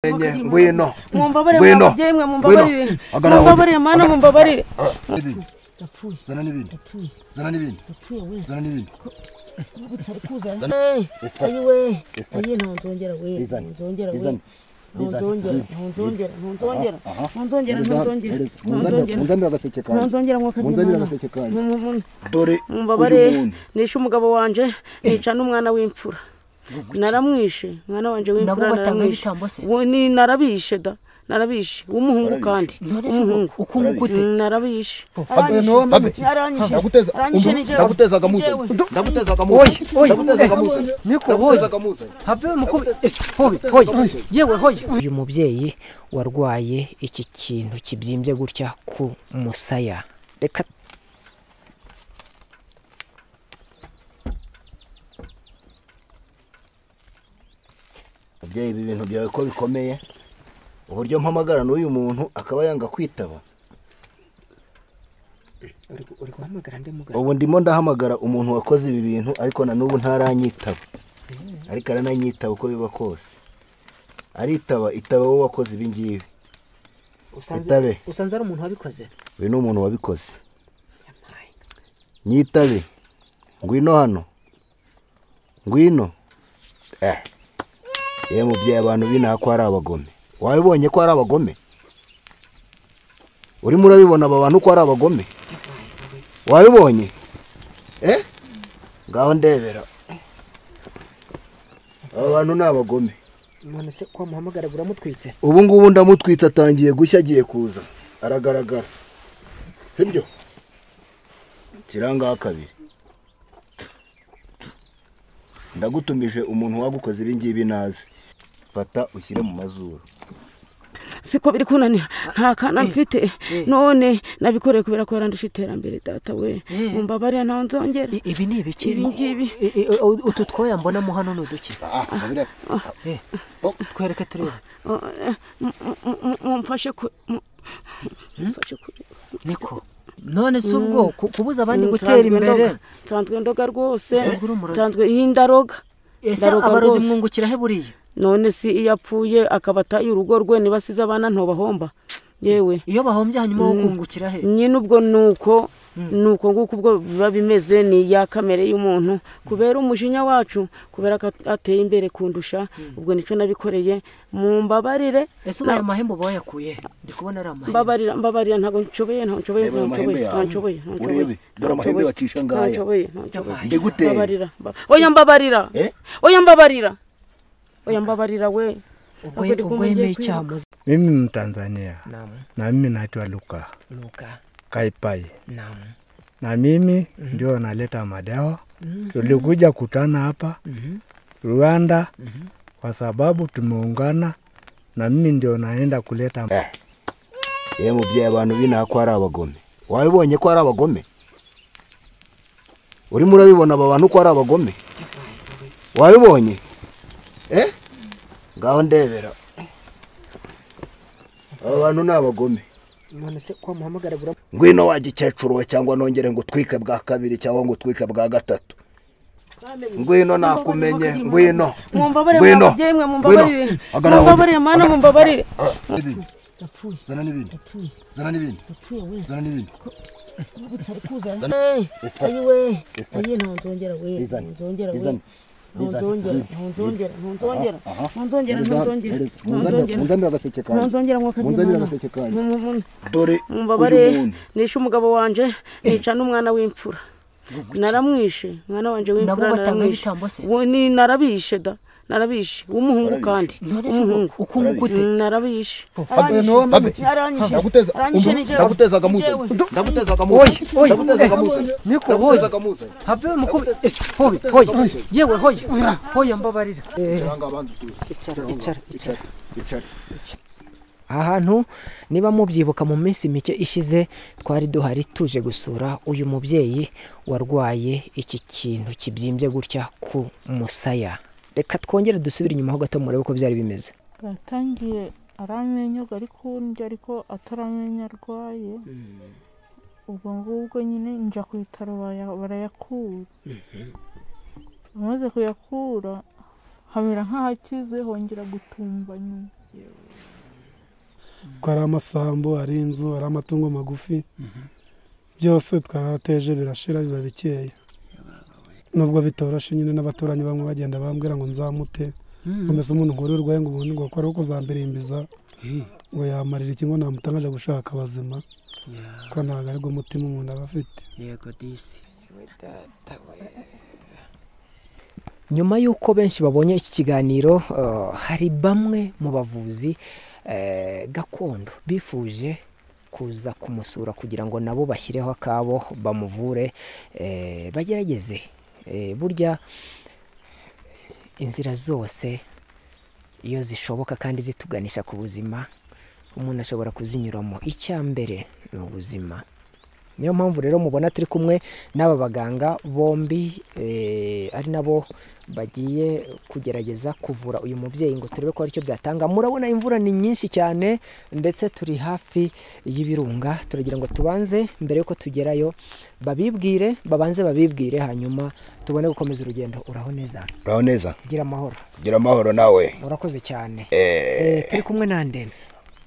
enye ngwino mumbabarire Ngwino. mwe Ngwino. mumbabarire Hagarara mumbabarire mana mumbabarire n'ibindi zana n'ibindi zana n'ibindi zana n'ibindi Ifa. ayiwe Ifa. ayi ntunzongera we Izane. ntunzongera we Izane. Izane. ntunzongera ntunzongera ntunzongera Aha. ntunzongera Erega- ntunzongera erega, munzanire- ntunzongera munzanire agaseke kanjye. ntunzongera mwaka Munzanire agaseke kanjye. dore uyu mumbabare muntu nishe umugabo wanje nica n'umwana w'imfura naramwishe umwana wanje Nabo w'imfura batanga naramwishe ibitambo se? Wo- ni- narabishe da narabishe w'umuhungu kandi Ntore se w'umuhungu uku nguku ute Mm, narabishe ni uwo mpamutse. Aranyishe. ndaguteza Aranyishe umva, ni jewe. ndagutezaga muze Jewe. ndagutezaga muze Oyi, oyi, ndagutezaga eh, muze Miko, oyi. ndagutezaga muze have mukubi eh, hoye hoye yewe hoye uyu mubyeyi warwaye iki kintu kibyimbye gutya ku musaya reka mubyeyi ibi bintu byawe ko bikomeye uburyo mpamagara n'uyu muntu akaba yanga kwitaba uri guhamagara ndi muganga ubu ndimo ndahamagara umuntu wakoze ibi bintu ariko na n'ubu ntaranyitaba ariko arananyitaba uko biba kose aritaba itaba wowe wakoze ibi ngibi itabe usanze ari umuntu wabikoze uyu ni umuntu wabikoze nyitabe ngwino hano ngwino eh ye mubyeyi abantu binaha ko hari abagome wabibonye ko hari abagome urimo urabibona aba bantu ko ari abagome wabibonye eh ngaho ndebera aba bantu ni abagome none se ko muhamagara uramutwitse ubu ngubu ndamutwitse atangiye gushya agiye kuza aragaragara sibyo kirangaho kabiri ndagutumije umuntu wagukoze ibi ngibi nazi fata ushyire mu mazuru siko biri kunanira nta kana mfite none nabikoreye kubera ko yarandusha iterambere data we mumbabarire ntawe nzongera I- ibi ni ibiki Ibi ngibi. I- i- u- utu twoya mbonamo hano ni uduki Ah, babireba. Eh, twereke turebe Oh, eh, mu- mu- mu- mumfashe ku mu- mumfashe ku niko none se ubwo ku- kubuza abandi Mm, gutera nsanzwe ndoga. imbere nsanzwe ndoga rwose Nsanzwe uri umurozi. nsanzwe iyi ndaroga ese Ndaroga abarozi rwose. mwungukira he buriya none si iyo apfuye akaba ataye urugo rwe niba asize abana ntobahomba yewe iyo bahombye hanyuma wo kungukira he nyine ubwo nuko nuko nguko ubwo biba bimeze ni ya kamere y'umuntu kubera umujinya wacu kubera ko at- ateye imbere kundusha ubwo nicyo nabikoreye mumbabarire ese ubu aya mahembe uba wayakuye he ndi kubona ari amahembe mbabarira mbabarira ntabwo nshoboye ntabwo nshoboye Reba ayo ntabwo mahembe nshoboye yawe. ntabwo nshoboye ntabwo nshoboye, Urebe, dore amahembe ntabwo wacisha nshoboye, ngaya. ntabwo nshoboye ntabwo nshoboye. Yabaye. Ndeguteye. Mbabarira, mba- oya mbabarira Eh? oya mbabarira oya mbabarira we ubwo Ntabwo ndi ubwo kumwe, yemeye ngiye icyaha kwiruka. muzi Mimi Mtanzania naam na mimi naitwa Luka nuka Kaipai, naam na mimi ndio naleta madawa. Tulikuja kutana hapa Rwanda kwa sababu tumeungana, na mimi ndio naenda kuleta Eh. ye mubyeyi abantu binaha ko hari abagome wabibonye ko hari abagome urimo urabibona aba bantu ko ari abagome wabibonye eh ngaho ndebera aba bantu ni abagome none se ko muhamagara uramutse ngwino wagikecuru we cyangwa nongere ngo utwike bwa kabiri cyangwa ngo utwike bwa gatatu ngwino nakumenye ngwino mumbabarire Ngwino. mubyeyi mwe mumbabarire Ngwino. Hagarara. mumbabarire mana mumbabarire zana n'ibindi zana n'ibindi zana n'ibindi Ifa. ayiwe Ifa. ayiwe ntunzongera we Izane. ntunzongera we Izane. Izane. ntunzongera Ibi. ntunzongera ntunzongera Aha, aha. ntunzongera ntunzongera Munzanire- ntunzongera munzanire agaseke kanjye. ntunzongera mwaka Munzanire agaseke kanjye. dore uyu mumbabare muntu nishe umugabo wanje nica n'umwana w'imfura naramwishe umwana wanje nabo w'imfura batanga naramwishe ibitambo se Wo- ni- narabishe da narabishe w'umuhungu kandi none se ubwo w'umuhungu uku nguku ute Mm, narabishe ni uwo mpamutse. Aranyishe. ndaguteza Aranyishe ni umva, jewe. ndagutezaga muze Jewe. ndagutezaga muze Oyi, oyi, ndagutezaga eh, muze Miko, oyi. ndagutezaga muze have mukubi eh, hoye hoye yewe hoye hoye mbabarira Eh, Kiranga abanza utuze. icara icara icara Icara, icara. aha hantu niba mubyibuka mu minsi mike ishize twari duhari tuje gusura uyu mubyeyi warwaye iki kintu kibyimbye gutya ku musaya reka twongere dusubire inyuma ho gato murebe uko byari bimeze batangiye aramenyaga ariko ndya ariko ataramenya arwaye ubwo ngubwo nyine njya ku bitaro baya- barayakura amaze kuyakura hamera nk'ahakize hongera gutumba nyuma kuko hari amasambu hari inzu hari amatungo magufi byose twarateje birashira biba bikeya nubwo bitoroshe nyine n'abaturanyi bamwe bagenda bambwira ngo nzamute nkomeze umuntu nkuru urwaye ngo ubundi ngo akore uko uzambirimbiza ngo yamarira iki ngo namutangaje gushaka abazima ko ntabwo ari bwo mutima umuntu aba afite yego disi nyuma y'uko benshi babonye iki kiganiro eh, hari bamwe mu bavuzi eh, gakondo bifuje kuza kumusura kugira ngo nabo bashyireho akabo bamuvure eh, bagerageze Eh, burya inzira zose iyo zishoboka kandi zituganisha ku buzima umuntu ashobora kuzinyuramo icya mbere ni ubuzima niyo mpamvu rero mubona turi kumwe n'aba baganga bombi eh, ari nabo bagiye kugerageza kuvura uyu mubyeyi ngo turebe ko hari icyo byatanga murabona imvura ni nyinshi cyane ndetse turi hafi y'ibirunga turagira ngo tubanze mbere y'uko tugerayo babibwire babanze babibwire hanyuma tubone gukomeza urugendo uraho neza uraho neza gira amahoro gira amahoro nawe urakoze cyane Eh, Eh, turi kumwe nande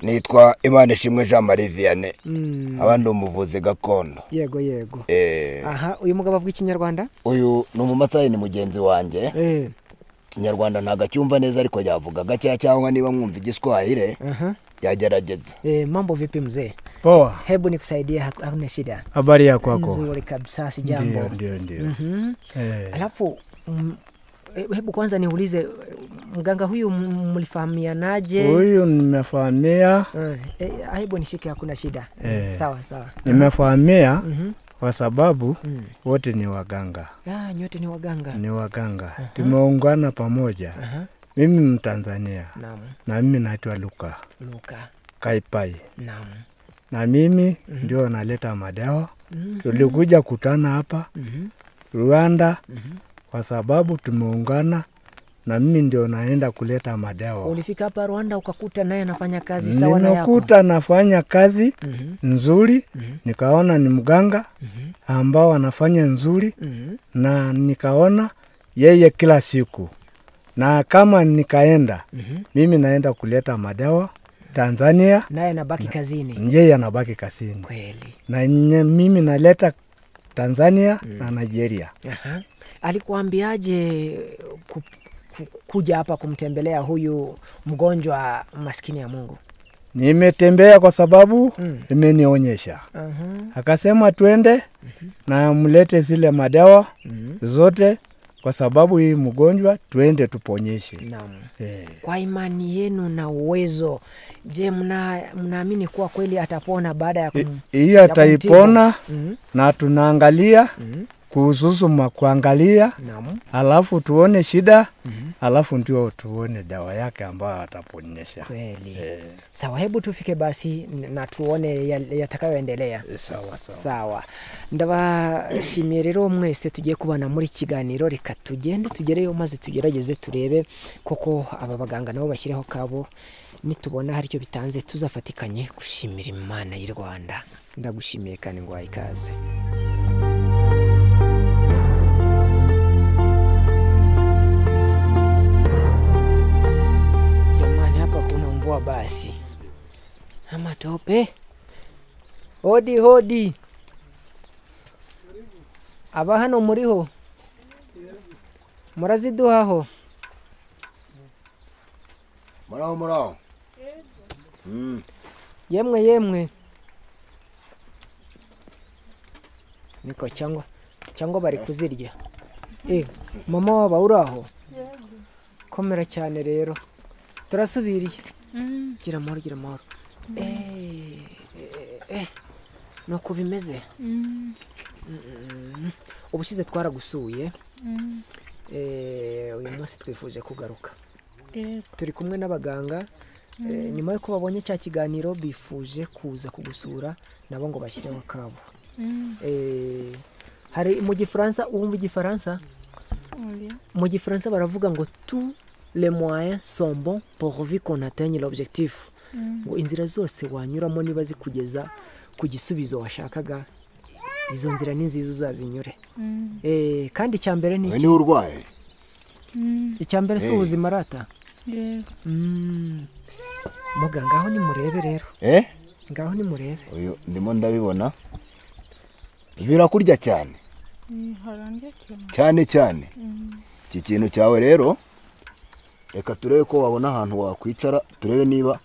nitwa imana ishimwe jean marie vianney Mm, abandi umuvuzi gakondo yego yego Eh, aha uyu mugabo avuga ikinyarwanda uyu ni umumatsayi ni mugenzi wanjye Eh, ikinyarwanda ntabwo acyumva neza ariko yavuga gakeya cyangwa niba mwumva igiswahire aha. yagerageza Eh, mambo vipi mzee Poa, hebu nikusaidia hak- hakuna shida habari ya kwako? nzuri kabisa Ndio, sijambo ndio, ndio. Mhm. Eh, alafu mm, eh, hebu kwanza niulize eh, mganga huyu m- mlifahamianaje Huyu nimefahamia, Eh, eh, hebu nishike hakuna shida Eh. sawa sawa nimefahamia Mhm. kwa sababu Mm. wote ni waganga, Ah, nyote ni waganga ni waganga, tumeungana pamoja. Aha, Mimi Mtanzania naam na mimi naitwa Luka luka Kaipai, naam na mimi ndio naleta madawa. Tulikuja kutana hapa Mhm. Rwanda kwa sababu tumeungana, na mimi ndio naenda kuleta madawa. ulifika hapa rwanda ukakuta naye anafanya kazi sawa na yako Nimekuta nafanya kazi Mhm. nzuri, nikaona ni mganga ambao anafanya nzuri, Mhm. na nikaona yeye kila siku, na kama nikaenda mimi naenda kuleta madawa Tanzania, naye anabaki kazini yeye anabaki kasini kweli na nye- mimi naleta Tanzania na Nigeria. Aha. Alikuambiaje ku, ku, kuja hapa kumtembelea huyu mgonjwa maskini ya Mungu? Nimetembea kwa sababu imenionyesha, akasema twende na mlete zile madawa zote, kwa sababu hii mgonjwa twende tuponyeshe. Naam. Eh, Kwa imani yenu na uwezo, je, mna mnaamini kuwa kweli atapona baada ya hi- kum... Hii ya ataipona kumtibu? na tunaangalia kuhusu kuangalia, Mhm. Naam. alafu tuone shida, alafu ndio tuone dawa yake ambayo ataponyesha. Kweli. Eh, Sawa, hebu tufike basi n- na tuone yal- yatakayoendelea. sawa sawa. sawa ndabashimiye rero mwese tugiye kubana muri iki kiganiro reka tugende tugereyo maze tugerageze turebe koko aba baganga nabo bashyiraho kabo nitubona hari icyo bitanze tuzafatikanye gushimira imana y'u rwanda ndagushimiye kandi ngo ikaze jamani hapa kuna mvua basi na matope hodi hodi aba hano muriho muraziduhaho muraho muraho Mm. yemwe yemwe niko cyangwa cyangwa bari kuzirya Eh, mama waba uraho komera cyane rero turasubiriye gira amahoro gira amahoro Eh, eh, eh, ni uku bimeze Mm. ubushize twaragusuye Eh, uyu munsi twifuje kugaruka yego turi kumwe n'abaganga eh, nyuma y'uko babonye cya kiganiro bifuje kuza kugusura nabo ngo bashyireho akabo Mm. Eh, hari mu gifaransa wumva igifaransa Oya. mu gifaransa baravuga ngo tu le moyen sont bon pour vi qu'on atteigne l'objectif Mm. ngo inzira zose wanyuramo niba zikugeza ku gisubizo washakaga izo nzira ni nziza uzazinyure Mm. Eh, kandi icya mbere ni we iki niwe urwaye Mm. icya mbere si Hey. ubuzima arata yego Mm. muganga aho nimurebe rero eh ngaho nimurebe uyu ndimo ndabibona birakurya cyane Ni harambye cyane cyane cyane iki kintu cyawe rero reka turebe ko wabona ahantu wakwicara turebe niba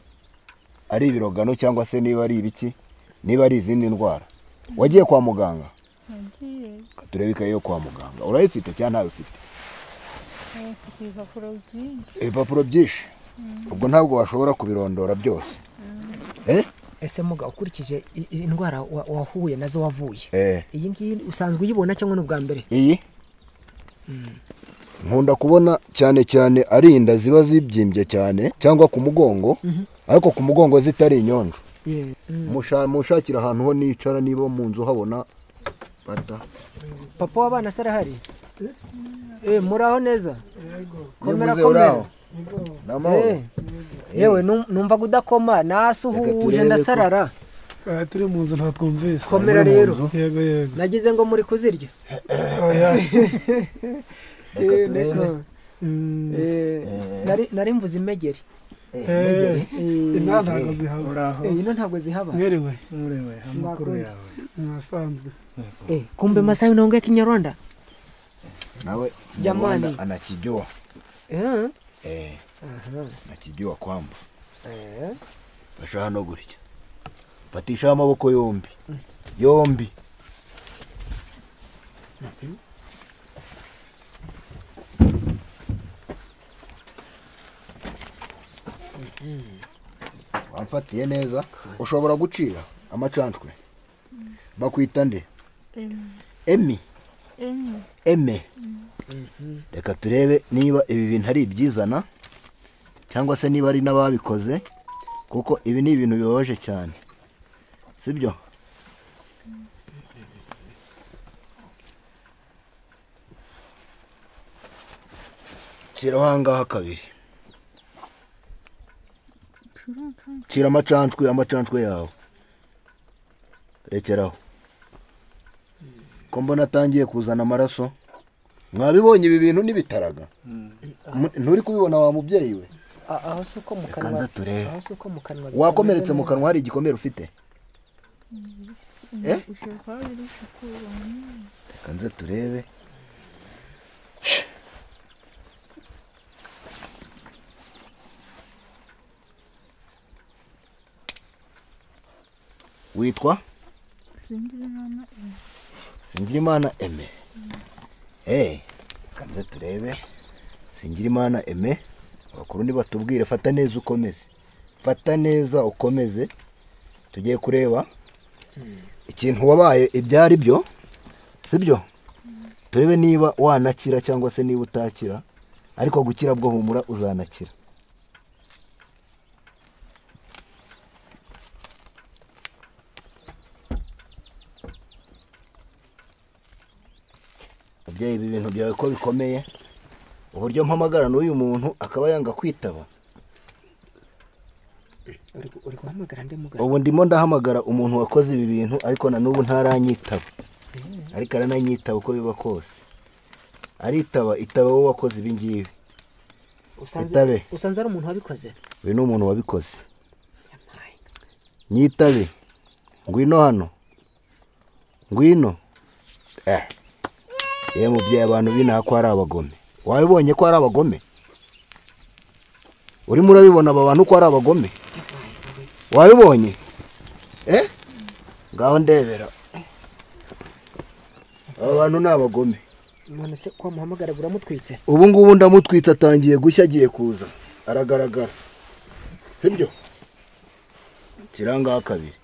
ari ibirogano cyangwa se niba ari ibiki niba ari izindi ndwara wagiye kwa muganga nagiye Reka turebe ikaye yo kwa muganga urayifite cyangwa ntayo ufite eh, mfite ibipapuro byinshi ibipapuro byinshi ubwo ntabwo washobora kubirondora byose eh ese muga ukurikije i- i- indwara wa- wahuye nazo wavuye eh iyi ngiyi usanzwe uyibona cyangwa ni ubwa mbere iyi nkunda kubona cyane cyane ari inda ziba zibyimbye cyane cyangwa ku mugongo ariko ku mugongo zitari inyonjo Musha- mushakira ahantu ho nicara niba mu nzu habona bata papa w'abana se arahari Eh, muraho neza komera Nivuze komera uraho. ni amahoro Eh, yewe num- numvaga udakoma Reka nasuhuje turebe ko- ndasarara aha turi mu nzu nta twumvise komera rero yego yego nagize ngo muri kuzirya oya Reka Eh, turebe. niko. Mm, Eh, nari- nari mvuze imegeri eh, Eh, inaha ntabwo zihaba uraho eh, ino ntabwo zihaba mwiriwe murewe amakuru Nakunda. yawe mwasanzwe Eh, kumbe masayo unaongea kinyarwanda nawe Jamani. Nyarwanda anakijua Eh, eh aha, anakijua kwamba eh. fasha hano gutya fatishaho amaboko yombi yombi wamfatiye neza ushobora gucira amacanshwe bakwita nde Em- emi emwe eme reka turebe niba ibi bintu ari ibyizana cyangwa se niba ari n'ababikoze kuko ibi ni ibintu bibabaje cyane sibyo shyiraho ahangaha kabiri shyira amacanshwe amacanshwe yawe rekeraho ko mbona atangiye kuzana amaraso mwabibonye ibi bintu n'ibitaraga Mu- nturi kubibona wa mubyeyi we A- aho si uko mu kanwa nza turebe. aho si uko mu kanwa wakomeretse mu kanwa hari igikomere ufite Eh? ishoka biri kukuramo reka nze turebe witwa sinzi imana emwe Singirimana Aime. Eh, kanze turebe. Singirimana Aime. Abakuru nibatubwire fata neza ukomeze. Fata neza ukomeze. Tugiye kureba ikintu wabaye ibyari byo. Sibyo? Turebe niba wanakira cyangwa se niba utakira. Ariko gukira bwo humura uzanakira. mubyeyi ibi bintu byawe ko bikomeye uburyo mpamagara n'uyu muntu akaba yanga kwitaba Uri gu- uri guhamagara ndi muganga ubu ndimo ndahamagara umuntu wakoze ibi bintu ariko na n'ubu ntaranyitaba ariko arananyitaba uko biba kose aritaba itaba wowe wakoze ibi ngibi itabe. usanze usanze ari umuntu wabikoze uyu ni umuntu wabikoze nyitabe ngwino hano ngwino eh ye mubyeyi abantu binaha ko ari abagome wabibonye ko ari abagome urimo urabibona aba bantu ko ari abagome wabibonye eh ngaho ndebera aba bantu ni abagome none se ko wamuhamagara buramutwitse ubu ngubu ndamutwitse atangiye gushya agiye kuza aragaragara sibyo kirangaho kabiri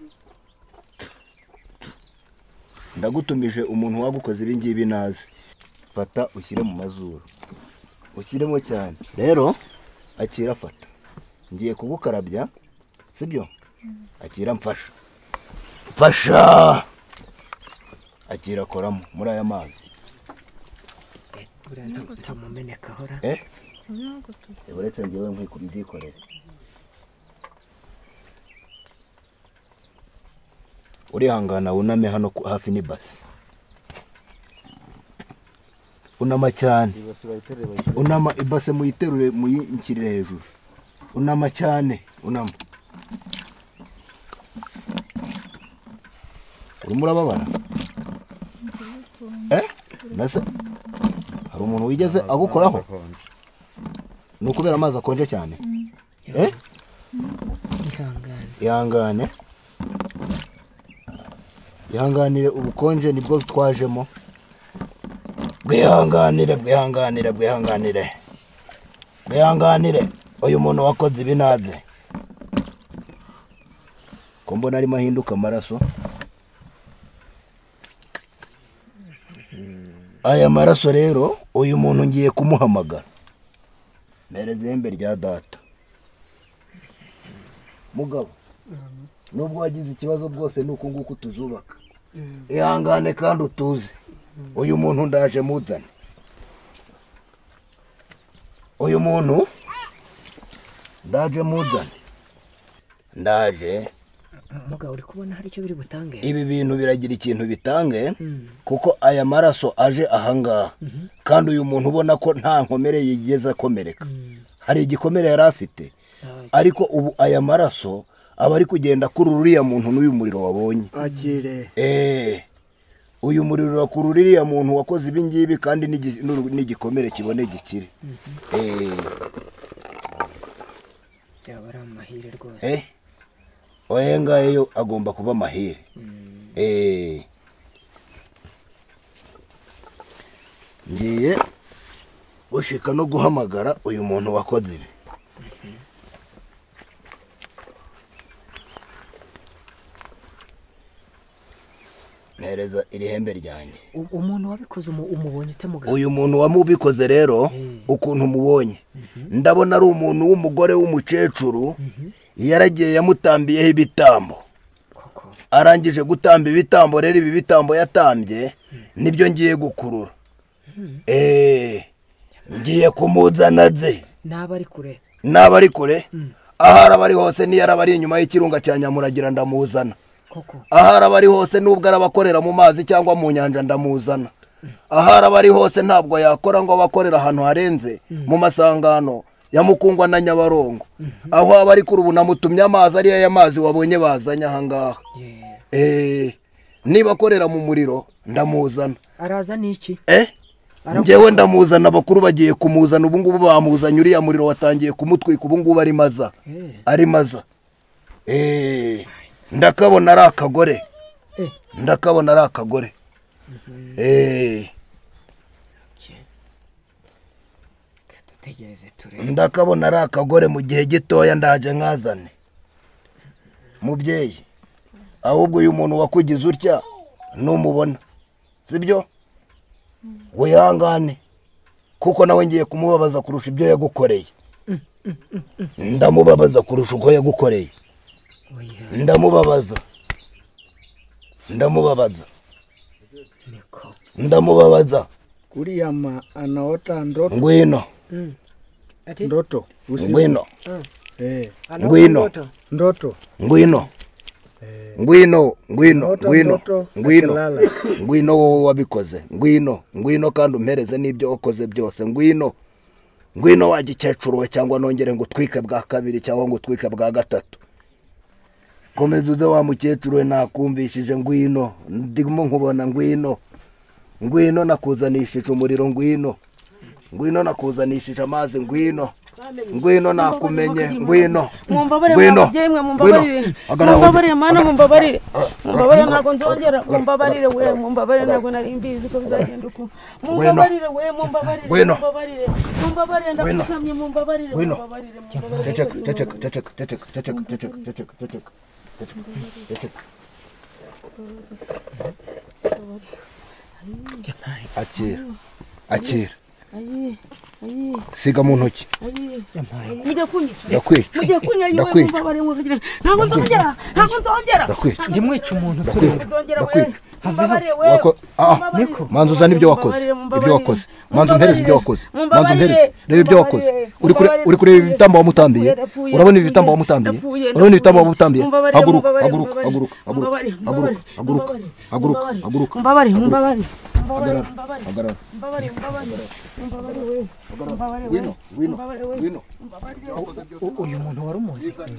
ndagutumije umuntu wagukoze ibi ngibi nazi fata ushyire mu mazuru ushyiremo cyane rero akira afata ngiye kugukarabya sibyo akira mfasha mfasha akira akoramo muri aya mazi Eh, buriya nta- nta mumeneka ahora eh ntabwo tuba uretse ngewe nkikubyikorera urihangana wuname hano ku- hafi n'ibasi unama cyane unama ibase muyiterure muyinshyirire hejuru unama cyane unama urimo urababara Eh? mbese hari umuntu wigeze agukoraho ni ukubera amazi akonje cyane Eh? ihangane ihangane ihanganire ubukonje nibwo twajemo bwihanganire bwihanganire bwihanganire bwihanganire uyu muntu wakoze ibinadze ko mbona arimo ahinduka amaraso aya maraso rero uyu muntu ngiye kumuhamagara mpereza ihembe rya data mugabo nubwo wagize ikibazo bwose ni uku nguku tuzubaka ihangane kandi utuze uyu muntu ndaje muzane uyu muntu ndaje muzane ndaje mugabo uri kubona hari icyo biri butange ibi bintu biragira ikintu bitange kuko aya maraso aje ahangaha kandi uyu muntu ubona ko nta nkomere yigeze akomereka hari igikomere yari afite ariko ubu aya maraso aba ari kugenda kuri uriya muntu n'uyu muriro wabonye agire Eh, uyu muriro urakura uriya muntu wakoze ibi ngibi kandi n'igi- n'uru- n'igikomere kibone gikire Eh, byaba ari amahire rwose eh, oya ngayo yo agomba kuba amahire Eh. ngiye gushika no guhamagara uyu muntu wakoze ibi mpereza iri hembe ryanjye U- umuntu wabikoze umu- umubonye ute mugabo uyu muntu wamubikoze rero ukuntu mubonye ndabona ari umuntu w'umugore w'umukecuru yaragiye yamutambiyeho ibitambo koko arangije gutamba ibitambo rero ibi bitambo yatambye nibyo ngiye gukurura eee ngiye kumuzana ze n'aba ari kure n'aba ari kure aho araba ari hose n'iyo araba ari inyuma y'ikirunga cya nyamuragira ndamuzana koko aho araba ari hose nubwo araba akorera mu mazi cyangwa mu nyanja ndamuzana aho araba ari hose ntabwo yakora ngo abe akorera ahantu harenze mu masangano ya mukungwa na nyabarongo aho aba ari kuri ubu namutumye amazi ariyo aya mazi wabonye bazanye ahangaha Ye. Eh, niba akorera mu muriro ndamuzana araza n'iki eh njyewe ndamuzana abakuru bagiye kumuzana ubu ngubu bamuzanye uriya muriro watangiye kumutwika ubu ngubu ari maza Eh. ari maza Eh, ndakabona ari akagore Eh. ndakabona ari akagore Eh, dutegereze turebe ndakabona ari akagore mu gihe gitoya ndaje nkazane mubyeyi ahubwo uyu muntu wakugize utya numubona sibyo wihangane kuko nawe ngiye kumubabaza kurusha ibyo yagukoreye ndamubabaza kurusha uko yagukoreye oya ndamubabaza ndamubabaza niko ndamubabaza Uriya ma anaota ndoto, ngwino ndoto usiku. ngwino Eh, ngwino ndoto ngwino ngwino ngwino Ndoto, ngwino ndoto, ngwino akilala. ngwino wowe wabikoze ngwino ngwino kandi umpereze n'ibyo wakoze byose ngwino ngwino wagikecuru we cyangwa nongere ngo utwike bwa kabiri cyangwa ngo utwike bwa gatatu komeza uze wa mukecuru we nakumvishije ngwino ndimo nkubona ngwino ngwino nakuzanishije umuriro ngwino ngwino nakuzanishije amazi ngwino ngwino nakumenye ngwino mumbabarire ngwino mubyeyi mwe ngwino. mumbabarire Hagarara, mumbabarire mana mumbabarire mumbabarire ntabwo nzongera mumbabarire we mumbabarire ntabwo nari mbizi ko bizagenda uku mumbabarire we mumbabarire Ngwino. mumbabarire mumbabarire ndagusamye mumbabarire Ngwino. mumbabarire Ceceka, mumbabarire ceceka, ceceka, ceceka, ceceka, ceceka, ceceka, ceceka, ceceka, ceceka. akira akira ayi ayi siga mu ntoki ayi mujye kunyica ndakwica mujye kunya yiwe ndakwica mumbabarire mubwire ntabwo nzongera ntabwo nzongera ndakwica ndimwica umuntu ndakwica nzongera we ndakwica mumbabarire we Wako- ah, manza uzane ibyo wakoze ibyo wakoze manza umpereze ibyo wakoze manza umpereze reba ibyo wakoze uri kure- uri kureba ibitambo wamutambiye urabona ibi bitambo wamutambiye urabona ibitambo wamutambiye haguruka haguruka haguruka haguruka haguruka haguruka haguruka haguruka mumbabarire mumbabarire hagarara hagarara ngwino ngwino ngwino U- uyu muntu wari umuzi bizane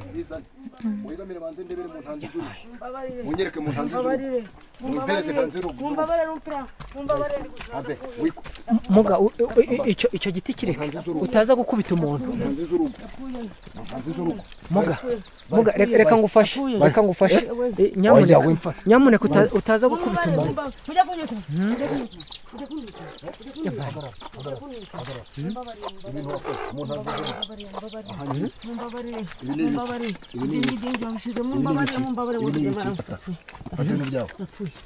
wegamire banze ndebere mu ntanzi z'urugo munyereke mu ntanzi z'urugo mwitereze banze urugo abe wiko muga u- u- i- icyo icyo giti kireka utaza gukubita umuntu mu ntanzi z'urugo mu ntanzi z'urugo muga muga reka reka ngufashe reka ngufashe Eh, wajya nyamuneka wimfa nyamuneka uta- utaza gukubita umuntu fata ibintu byawe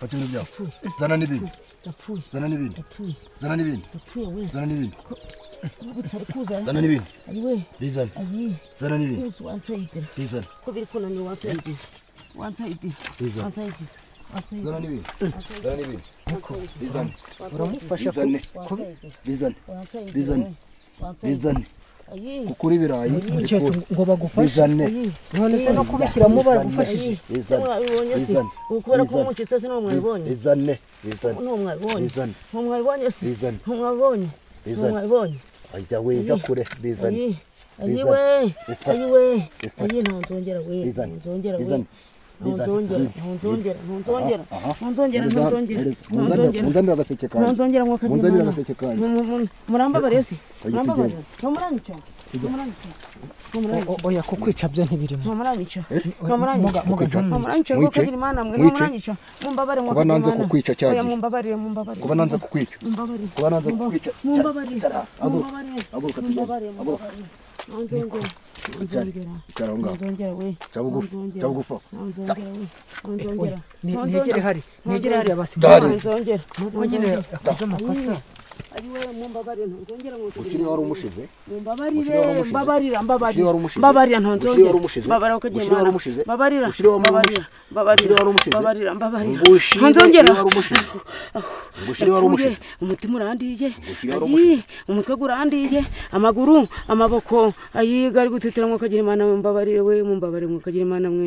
fata ibintu byawe zana n'ibindi zana n'ibindi zana n'ibindi zana n'ibindi zana n'ibindi bizane zana n'ibindi bizane bizane zana n'ibindi zana n'ibindi bizane uramufasha ku- bizane bizane bizane bizane kukura ibirayi icyo bikura ngo bagufashe bizane none se no kubikiramo baragufashije bizane bizane bizane bizane bizane bizane bizane bizane ajya wejya kure bizane Bifata. Bifata. Bizane. Bizane. Bizane. Aha. Ereza. Ereza. Munzanira- munzanira agaseke kanjye nonzongera munzanira agaseke kanjye murambabarire se Oya, murambabarire ntumuranica O- o- oya kukwica byo ntibirimo ntumuranica muga ntumuranica muga ntumwice ntumuranica kuko Mwice. kagira imana mwe Mwice. ntumuranica mumbabarire mwe Kuba kagira nanze imana. kukwica cya Oya, gihe. mumbabarire mumbabarire kuba nanze kukwica mumbabarire kuba nanze kukwica cya- mumbabarire cya- haguruka mumbabarire haguruka tugende mumbabarire haguruka mumbabarire nonzongera icara icara aho ngaho nonzongera we cya bugufi cya bugufi aho. nonzongera we nonzongera negere hari negere hari Dari. abasigaye nonzongera nubwo nyine yakoze amakosa ari we mumbabarire nonzongera ukiri wari umushize Ushiriye wari mumbabarire umushize. mbabarira Ushiriye wari mbabarira umushize. mbabarira Ushiriye wari ntonzongera umushize. mbabarira ukagira Ushiriye wari imana umushize. mbabarira Ushiriye wari mbabarira umushize. Ushiriye mbabarira wari umushize. mbabarira mbabarira ngo ushire iyo ntonzongera wari umushize ngo ushire iyo wari yapfuye umushize umutima urandiye Ushiriye wari ayi umutwe urandiye amaguru amaboko ayiga ari gutitira mwe ukagira imana mwe mumbabarire we mumbabarire mwe ukagira imana mwe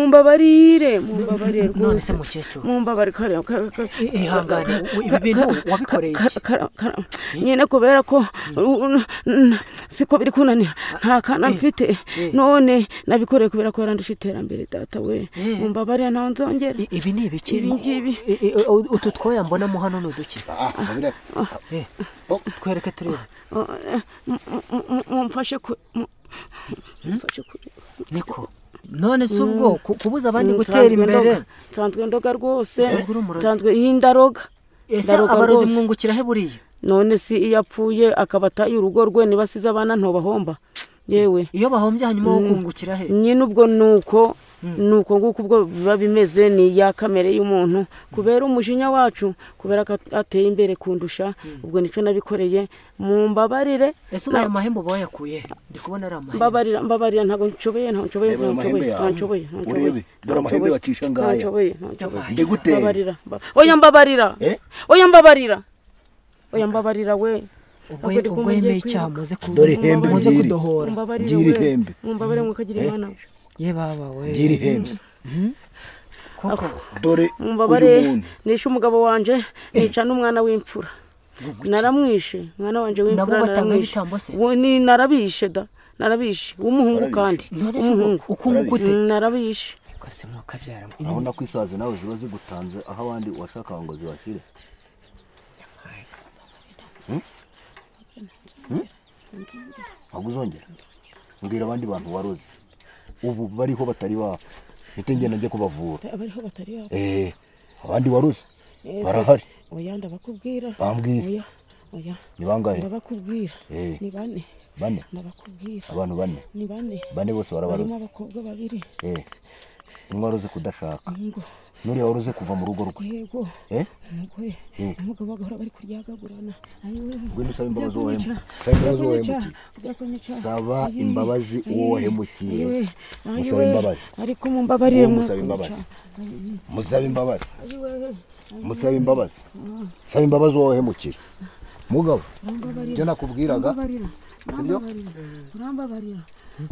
mumbabarire mumbabarire none rwose se mukecuru mumbabarire kare ka- ka- ihangane u- ibi bintu wabikoreye iki Kara- kara- kara- nyine kubera ko uh, n- siko biri kunanira nta kana mfite none nabikoreye kubera ko yarandusha iterambere data we mumbabarira ntawe nzongera I- ibi ni ibiki Ibi ngibi. I- i- u- utu twoya mbonamo hano ni uduki ah babireba Eh, twereke turebe Uh, eh, m- m- m- mumfashe ku- mu- mumfashe kureba niko none si ubwo ku- kubuza abandi Mm, gutera nsanzwe imbere ndoga. nsanzwe ndoga rwose Nsanzwe uri umurozi. nsanzwe iyi ndaroga ese Ndaroga abarozi rwose. mwungukira he buriya none si iyo apfuye akaba ataye urugo rwe niba asize abana ntubahomba yewe iyo bahombye hanyuma wo kungukira he nyine ubwo nuko nuko nguko ubwo biba bimeze ni ya kamere y'umuntu kubera umujinya wacu kubera ko at- ateye imbere kundusha ubwo nicyo nabikoreye mumbabarire ese ubaye amahembo bayakuye he ndi kubona ari amahembo mbabarira mbabarira ntabwo nshoboye ntabwo nshoboye Reba ayo ntabwo nshoboye mahembe yawe. ntabwo nshoboye ntabwo nshoboye, Urebe, dore amahembe ntabwo bacisha nshoboye, ngaya. ntabwo nshoboye ntabwo nshoboye Ndeguteye. mbabarira mba- oya mbabarira Eh? oya mbabarira oya mbabarira we Ntabwo ubwo ndi ubwo kumenya yemeye kwiruka. icyaha muze ku- Dore hembe muze ngiri. kudohora mumbabarire Ngira we ihembe. mumbabarire mukagire imana ye baba we ngira ihembe koko dore uyu mumbabarire muntu nishe umugabo wanje nica n'umwana w'imfura naramwishe umwana wanje w'imfura Nabo batanga naramwishe ibitambo se? Wo- ni- narabishe da narabishe w'umuhungu kandi none se w'umuhungu ukunguka ute Mm, narabishe kose mwabyara urabona ko isazi nawe ziba zigutanze aho abandi washakaga ngo zibashire ntabwo uzongera mbwira abandi bantu waroze ubu bariho batari bapfa mpite ngenda njye kubavura abariho batari babo Eh, abandi waroze barahari oya ndabakubwira bambwira oya oya ni bangahe ndabakubwira Eh. ni bane bane ndabakubwira abantu bane ni bane bane bose barimo barabaroze abakobwa babiri eh umwe waroze kudashaka ngo n'uriya waroze kuva mu rugo rwe yego eh umugore Mm. umugabo bagahora bari kuryagagurana ayiwe Ngwino usaba imbabazi uwo byakunyica, wahemukiye. Saba imbabazi uwo byakunyica, wahemukiye. byakunyica. Saba Ayi, imbabazi uwo ayi, wahemukiye. ayiwe, Musaba ayiwe. imbabazi. ariko mumbabarire Uwo musaba mwakunyica. imbabazi. musabe imbabazi Ayiwe, musabe imbabazi saba imbabazi uwo wahemukiye mugabo ibyo nakubwiraga mbabarira sibyo urambabarira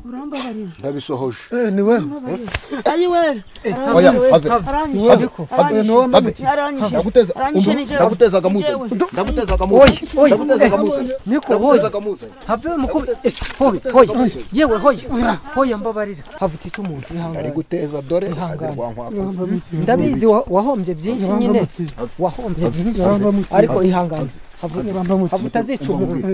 urambabarira ndabisohoje ni we ayiwe oya ave aranyishe niwe aranyishe aranyishe ndaguteza aranyishe ni jewe ndagutezaga muze Njyewe. ndagutezaga Oya, muze oya, ndagutezaga eh, muze niko, oya. ndagutezaga muze have mukubi eh, hoya hoya yewe hoya hoya mbabarira have utite umuntu ari ihangane guteza dore Ihangane. azirwankwakoze ndabizi wa- wahombye byinshi nyine wahombye byinshi ariko ihangane have have utazica umuntu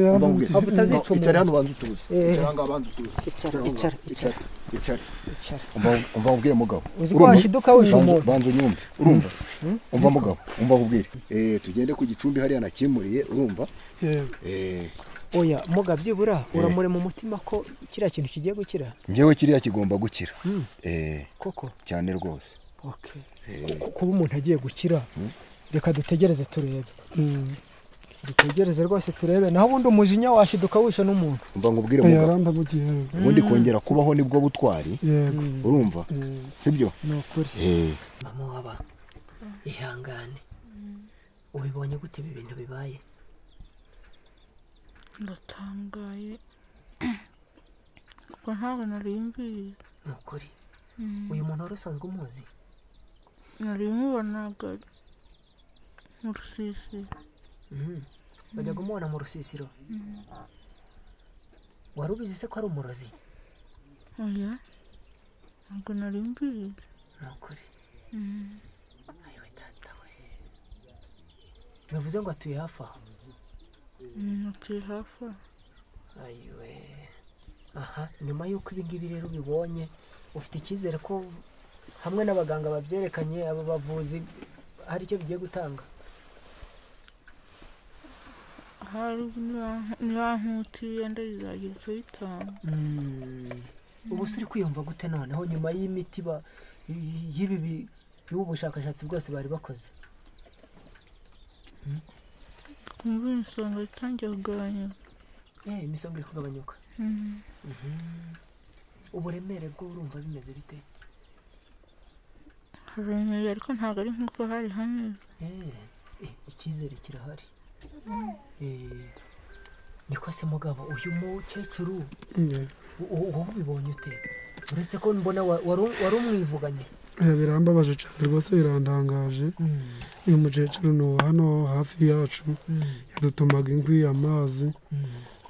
have utazica umuntu icara hano banza utuze Eh. icara hano banza utuze icara icara icara icara icara Umva- umva ubwire mugabo uzi ko Urumva? washiduka wisha Banza- umuntu banza unyumve urumva umva mugabo umva ubwire eh tugende ku gicumbi hariya nakimuriye urumva eh oya muga byibura uramure mu mutima ko kiriya kintu kigiye gukira njyewe kiriya kigomba gukira eh koko cyane rwose Okay. Ku- kuba umuntu agiye gukira reka dutegereze turebe dutegereze rwose turebe naho ubundi umujinya washiduka wisha n'umuntu umva nkubwire mugabo yarambamukiye ubundi kongera kubaho nibwo butwari yego urumva sibyo ni ukuri eh mama waba ihangane ubibonye gute ibi bintu bibaye ndatangaye kuko ntabwo nariyumviriye ni ukuri uyu muntu wari usanzwe umuzi narimubonaga mu rusisiro bajya kumubona mu rusisiro wari ubizi se ko ari umurozi oya ntabwo nariyumviriye ni ukuri ayiwe data we bivuze ngo atuye hafi aho natuye hafi aho ayiwe aha nyuma y'uko ibi ngibi rero ubibonye ufite icyizere ko hamwe n'abaganga babyerekanye aba bavuzi hari icyo bigiye gutanga ahari niba- nibankutiye ndabizagira icyo bitanga ubu se uri kwiyumva gute noneho nyuma y'imiti ba- y- y'ibi bi- y'ubu bushakashatsi bwose bari bakoze kumva imisonga itangiye kugabanyuka Eh, imisonga iri kugabanyuka uburemere bwo urumva bimeze bite haremeye ariko ntabwo ari nk'uko hari hameze Eh, eh, icyizere kirahari Eh, niko se mugabo uyu mukecuru u- u- wowe ubibonye ute uretse ko mbona wa- wari wari umwivuganye birambabaje cyane rwose birandangaje uyu mukecuru ni uwa hano hafi yacu yadutumaga inkwi amazi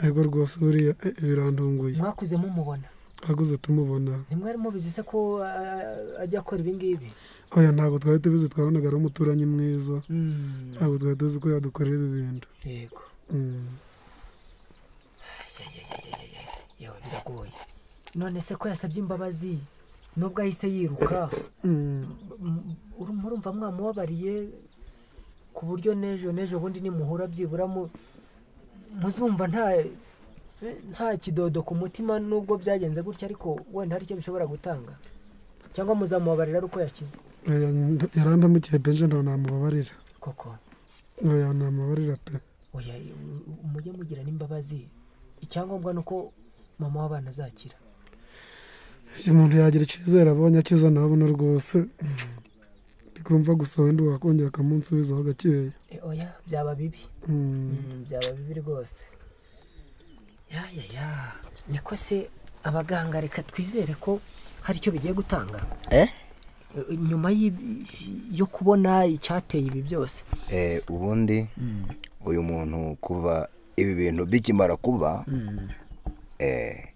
ariko rwose buriya eh, birandunguye mwakuze mumubona twaguze tumubona ntimwarimo bizi se ko ah, ajya akora ibi ngibi oya ntabwo twari tubizi twabonaga ari umuturanyi mwiza ntabwo twari tuzi ko yadukorera ibi bintu yego Mm. yewe biragoye none se ko yasabye imbabazi nubwo ahise yiruka Mm. M- uru- murumva mwamubabariye ku buryo n'ejo n'ejo bundi nimuhura byibura mu- muzumva nta nta kidodo ku mutima nubwo byagenze gutya ariko wenda hari icyo bishobora gutanga cyangwa muzamubabarira ari uko yakize Oya, n- yarandamukiye benje ntabwo namubabarira koko oya namubabarira pe oya u- u- mujye mugira n'imbabazi icyangombwa ni uko mama w'abana azakira uyu muntu yagira icyizere abonye akiza nabona rwose ndikumva gusa wenda wakongera akamunsubizaho gakeya E, oya byaba bibi Mm. Mm, byaba bibi rwose ya ya ya niko se abaganga reka twizere ko hari icyo bigiye gutanga Eh? E, nyuma y'i- yo kubona icyateye ibi byose Eh, ubundi uyu muntu kuva ibi bintu bikimara kuba eh,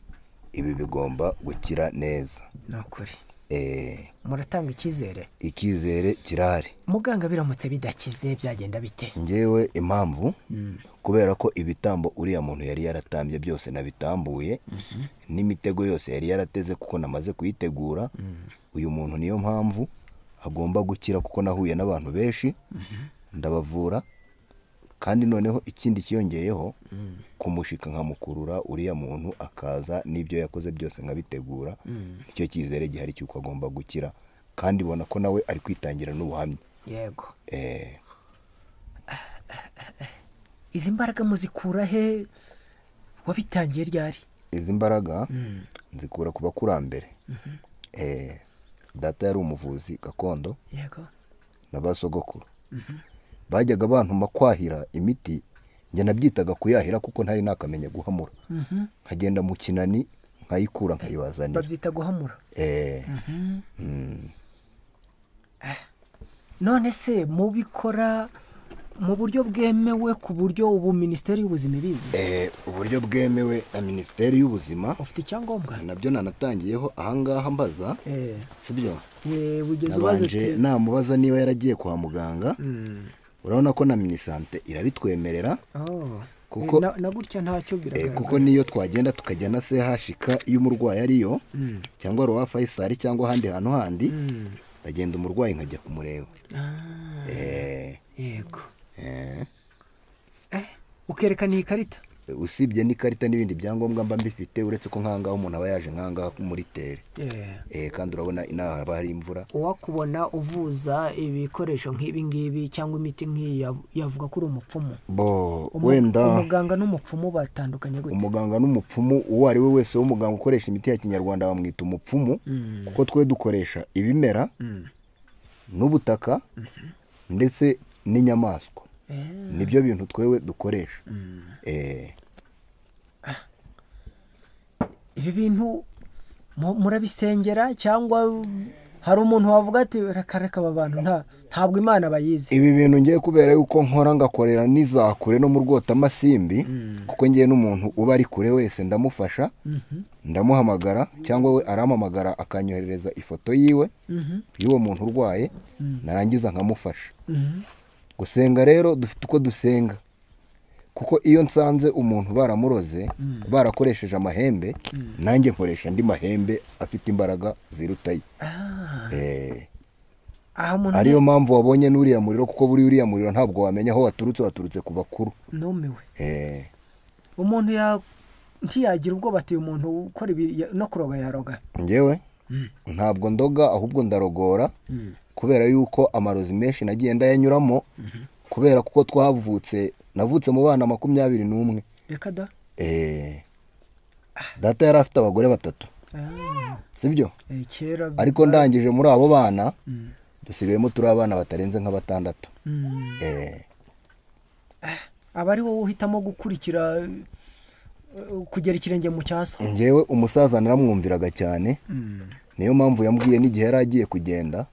ibi bigomba gukira neza ni ukuri eh, muratanga icyizere ikizere kirahari muganga biramutse bidakize byagenda bite ngewe impamvu kubera ko ibitambo uriya muntu yari yaratambye byose nabitambuye n'imitego yose yari yarateze kuko namaze kuyitegura uyu muntu niyo mpamvu agomba gukira kuko nahuye n'abantu benshi ndabavura kandi noneho ikindi kiyongeyeho kumushika nkamukurura uriya muntu akaza n'ibyo yakoze byose nkabitegura nicyo cyizere gihari cy'uko agomba gukira kandi ubona ko nawe ari kwitangira n'ubuhamya yego Eh, izi mbaraga muzikura he wabitangiye ryari izi mbaraga nzikura ku bakurambere Eh, data yari umuvuzi gakondo yego na ba sogokuru bajyaga bantuma kwahira imiti njye nabyitaga kuyahira kuko ntari nakamenya guhamura nkagenda mu kinani nkayikura nkayibazanira babyita guhamura Eh, none se mubikora mu buryo bwemewe ku buryo ubu minisiteri y'ubuzima ibizi eh, uburyo bwemewe na minisiteri y'ubuzima ufite icyangombwa nabyo nanatangiyeho ahangaha mbaza Eh, sibyo yewe ugeze ubaza uti nabanje namubaza niba yaragiye kwa muganga urabona ko na minisante irabitwemerera "Oh, kuko- na- na gutya ntacyo Eh, biragaragara kuko niyo twagenda tukajya na CHK iyo umurwayi ariyo cyangwa Roi Faisal cyangwa ahandi hantu handi ndagenda umurwayi nkajya kumureba Eh, yego eh, Eh, ukerekana iyi karita usibye n'ikarita n'ibindi byangombwa mba mbifite uretse ko nk'ahangaha umuntu aba yaje nk'ahangaha muri tere Eh, Eh, kandi urabona inaha haba hari imvura uwakubona uvuza ibikoresho nk'ibi ngibi cyangwa imiti nk'iyi yav- yavuga ko uri umupfumu bo Umu- wenda umuganga n'umupfumu batandukanye gute umuganga n'umupfumu uwo ari we wese w'umuganga ukoresha imiti ya kinyarwanda bamwita umupfumu kuko twe dukoresha ibimera n'ubutaka ndetse n'inyamaswa nibyo bintu twewe dukoresha Eh, ibi bintu mu- murabisengera cyangwa hari umuntu wavuga ati reka reka aba bantu nta ntabwo imana bayizi ibi bintu ngiye kubera yuko nkora ngakorera n'izakure no mu rwotamasimbi kuko ngiye n'umuntu uba ari kure wese ndamufasha ndamuhamagara cyangwa we arampamagara akanyoherereza ifoto yiwe y'uwo muntu urwaye narangiza nkamufasha gusenga rero dufite uko dusenga kuko iyo nsanze umuntu baramuroze barakoresheje amahembe nanjye nkoresha andi mahembe afite imbaraga ziruta ye Eh. aha muntu ariyo mpamvu wabonye n'uriya muriro kuko buri uriya muriro ntabwo wamenya aho waturutse waturutse ku bakuru numiwe Eh, umuntu ya- ntiyagira ubwoba ati uyu muntu ukora ibi ya- no kuroga yaroga njyewe ntabwo ndoga ahubwo ndarogora kubera yuko amarozi menshi nagiye ndayanyuramo kubera kuko twavutse navutse mu bana makumyabiri n'umwe reka da Eh, data yari afite abagore batatu Ah, sibyo eh, kera ariko ndangije muri abo bana dusigayemo turi abana batarenze nka batandatu Mm. Eh, aba ari wowe uhitamo gukurikira eh, kugera ikirenge mu cyaso njyewe umusaza naramwumviraga cyane niyo mpamvu yambwiye n'igihe yari agiye kugenda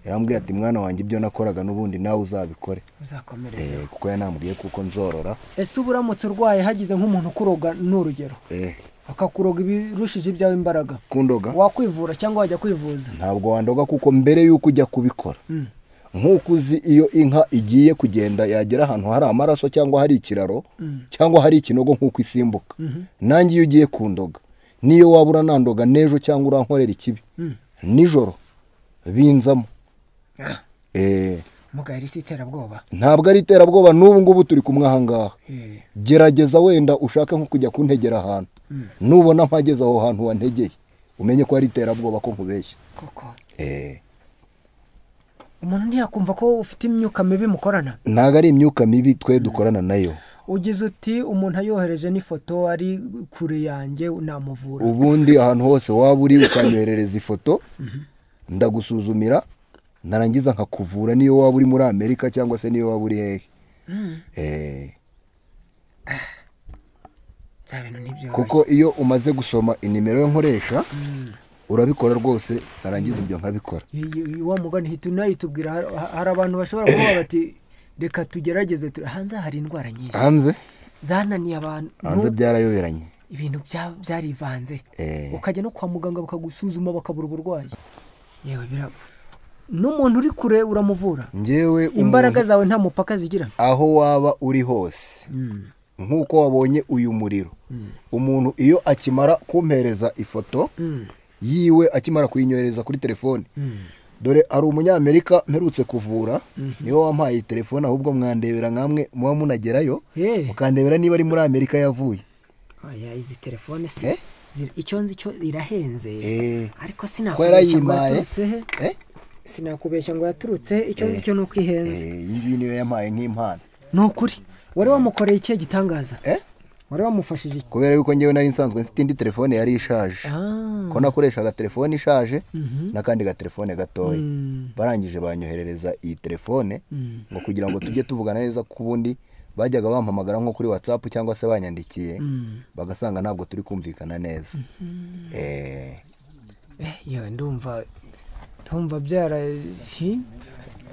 yarambwiye ati mwana wanjye ibyo nakoraga n'ubundi nawe uzabikore uzakomereze Eh, kuko yanambwiye kuko nzorora ese uba uramutse urwaye hagize nk'umuntu ukuroga ni urugero Eh, akakuroga ibirushije ibyawe imbaraga kundoga wakwivura cyangwa wajya kwivuza ntabwo wandoga kuko mbere y'uko ujya kubikora nk'uko uzi iyo inka igiye kugenda yagera ahantu hari amaraso cyangwa hari ikiraro cyangwa hari ikinogo nk'uko isimbuka nanjye iyo ugiye kundoga niyo waba uranandoga n'ejo cyangwa urankorera ikibi nijoro binzamo Eh, mugahe isi iterabwoba ntabwo ari iterabwoba n'ubu ngubu turi kumwe aha ngaha Eh. gerageza wenda ushake nko kujya kuntegera ahantu nubona mpageze aho hantu wantegeye umenye ko ari iterabwoba ko nkubeshya koko Eh, umuntu ntiyakumva ko ufite imyuka mibi mukorana ntabwo ari imyuka mibi twe dukorana nayo ugize uti umuntu ayohereje n'ifoto ari kure yanjye namuvura ubundi ahantu hose waba uri ukanyoherereza ifoto ndagusuzumira narangiza nkakuvura niyo waba uri muri amerika cyangwa se niyo waba uri hehe Eh, bya bintu ntibyoroshye kuko iyo umaze gusoma inimero yo nkoresha urabikora rwose narangiza ibyo nkabikora Iyi- iyi- wa mugani hita unayitubwira har- ha- hari abantu bashobora kuba bati reka tugerageze tu-" hanze hari indwara nyinshi hanze zananiye abantu hanze byarayoberanye ibintu bya- byarivanze Eh. ukajya no kwa muganga bakagusuzuma bakabura uburwayi yewe biraba n'umuntu uri kure uramuvura ngewe imbaraga umuntu zawe nta mupaka zigira aho waba uri hose nk'uko wabonye uyu muriro umuntu iyo akimara kumpereza ifoto yiwe akimara kuyinyohereza kuri telefone dore hari umunyamerika mperutse kuvura niwe wampaye iyi telefone ahubwo mwandebera nkamwe muba munagerayo Eh. mukandebera niba ari muri amerika yavuye oya izi telefone si Eh? zira- icyo nzi cyo irahenze Eh. ariko ko sinakubeshya ngo yarayimpaye yaturutse he Eh? sinakubeshya ngo yaturutse he icyo nzi cyo ni uko ihenze Eh, iyi ngiyi niyo yampaye nk'impano ni ukuri wari wamukoreye ikihe gitangaza Eh? wari wamufashije iki? kubera yuko ngewe nari nsanzwe mfite indi telefone yari ishaje Ah. ko nakoreshaga telefone ishaje n'akandi gatelefone gatoya barangije banyoherereza iyi telefone ngo kugira ngo tujye tuvugana neza ko ubundi bajyaga bampamagara nko kuri watsapu cyangwa se banyandikiye bagasanga ntabwo turi kumvikana neza Eh, yewe ndumva ndumva byara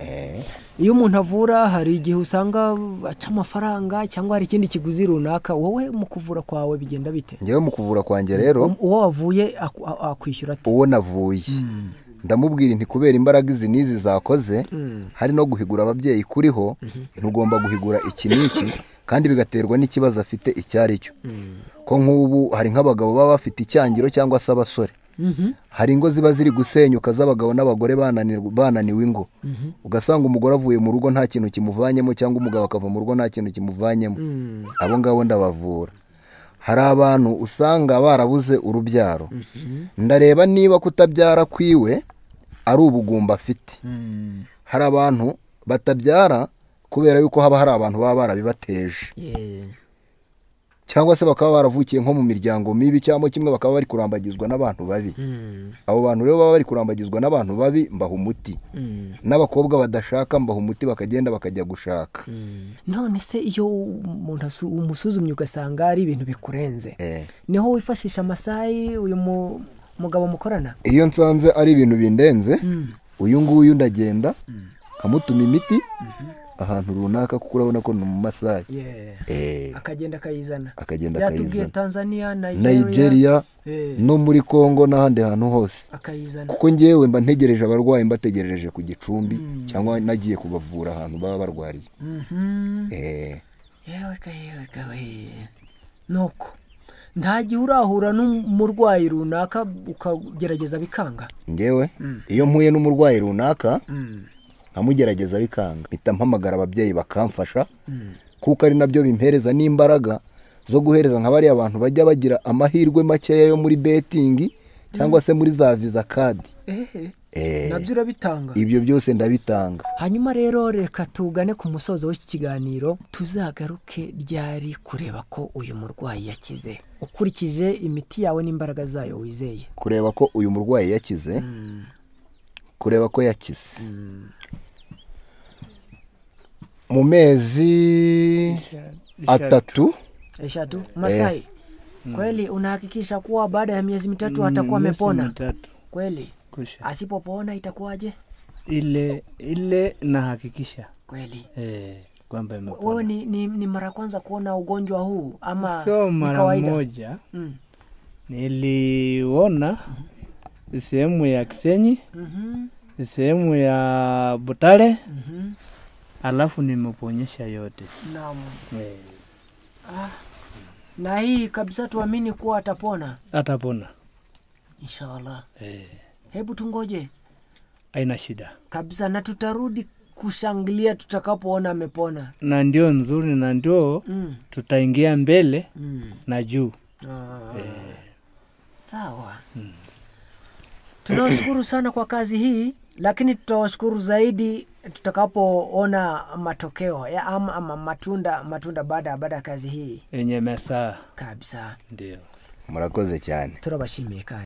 eh. iyo umuntu avura hari igihe usanga aca amafaranga cyangwa hari ikindi kiguzi runaka wowe mu kuvura kwawe bigenda bite njyewe mu kuvura kwanjye rero uwo wavuye aku- a- akwishyura ati uwo navuye ndamubwira nti kubera imbaraga izi n'izi zakoze hari no guhigura ababyeyi kuriho ntugomba guhigura iki n'iki kandi bigaterwa n'ikibazo afite icyo ari cyo ko nk'ubu hari nk'abagabo baba bafite icyangiro cyangwa se abasore hari ingo ziba ziri gusenyuka z'abagabo n'abagore bananirwa- bananiwe ingo ugasanga umugore avuye mu rugo nta kintu kimuvanyemo cyangwa umugabo akava mu rugo nta kintu kimuvanyemo abo ngabo ndabavura hari abantu usanga barabuze urubyaro ndareba niba kutabyara kwiwe ari ubugumba afite hari abantu batabyara kubera yuko haba hari abantu baba barabibateje cyangwa se bakaba baravukiye nko mu miryango mibi cyangwa kimwe bakaba bari kurambagizwa n'abantu babi abo bantu rero baba bari kurambagizwa n'abantu babi mbaha umuti n'abakobwa badashaka mbaha umuti bakagenda bakajya gushaka none se iyo umuntu asu- umusuzumye ugasanga ari ibintu bikurenze Eh. niho wifashisha amasayi uyu mu- mugabo mukorana iyo nsanze ari ibintu bindenze uyu nguyu ndagenda nkamutuma imiti ahantu runaka kuko urabona ko ni mu masayi Eh, akagenda akayizana akagenda yatubwiye akayizana tanzania nigeria nigeria Eh. no muri congo n'ahandi hantu hose akayizana kuko ngewe mba ntegereje abarwayi mbategerereje ku gicumbi cyangwa nagiye kubavura ahantu baba barwariye Eh, yewe ka yewe ka we nuko nta gihe urahura n'umurwayi runaka ukagerageza bikanga ngewe iyo mpuye n'umurwayi runaka nkamugerageza bikanga mpita mpamagara ababyeyi bakamfasha kuko ari nabyo bimpereza n'imbaraga zo guhereza nka bariya bantu bajya bagira amahirwe makeya yo muri betingi cyangwa se muri za visa kadi ehe Eh, nabyo urabitanga ibyo byose ndabitanga hanyuma rero reka tugane ku musozo w'iki kiganiro tuzagaruke ryari kureba ko uyu murwayi yakize ukurikije imiti yawe n'imbaraga zayo wizeye kureba ko uyu murwayi yakize kureba ko yakize mu mezi atatu eshatu masai kweli unahakikisha kuwa baada ya miezi mitatu atakuwa amepona Mitatu. kweli Kusha. asipopona itakuwaje Ile ile nahakikisha kweli eh, kwamba wewe imepona. ni, ni, ni mara kwanza kuona ugonjwa huu ama Sio ni mara kawaida moja Mm. niliona sehemu ya Kisenyi, Mhm, sehemu ya Butare, mhm. alafu nimeponyesha yote Naam. eh, na hii kabisa tuamini kuwa atapona atapona inshallah eh, hebu tungoje haina shida kabisa na tutarudi kushangilia tutakapoona amepona na ndio nzuri na ndio mm. tutaingia mbele Mm. na juu. Ah. sawa tunawashukuru sana kwa kazi hii lakini tutawashukuru zaidi tutakapoona matokeo ya ama, ama matunda matunda baada ya baada ya kazi hii yenye masaa kabisa ndio murakoze cyane turabashimiye kandi